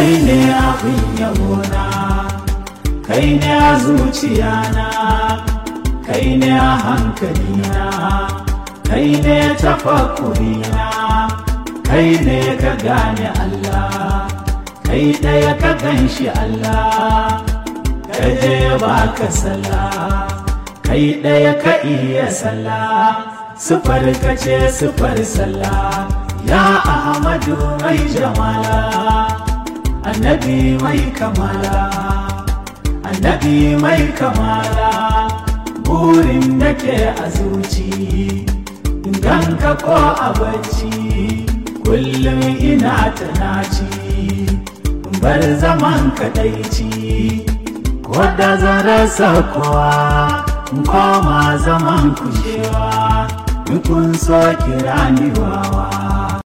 kai ne abin yabona kai ne a zuciyana kai ne a hankalina kai ne tafakurina kai ne ka gane Allah kai ɗaya ka gan shi Allah ka je baka sallah kai ɗaya ka iya sallah sufar ka ce sufar sallah ya ahmadu mai jamala annabi mai kamala annabi mai kamala burin da ke a zuci ganka ko a bacci kullum ina ta naci bar zaman kadaici ko da zan rasa kowa koma zaman kushewa kun so kira ni wawa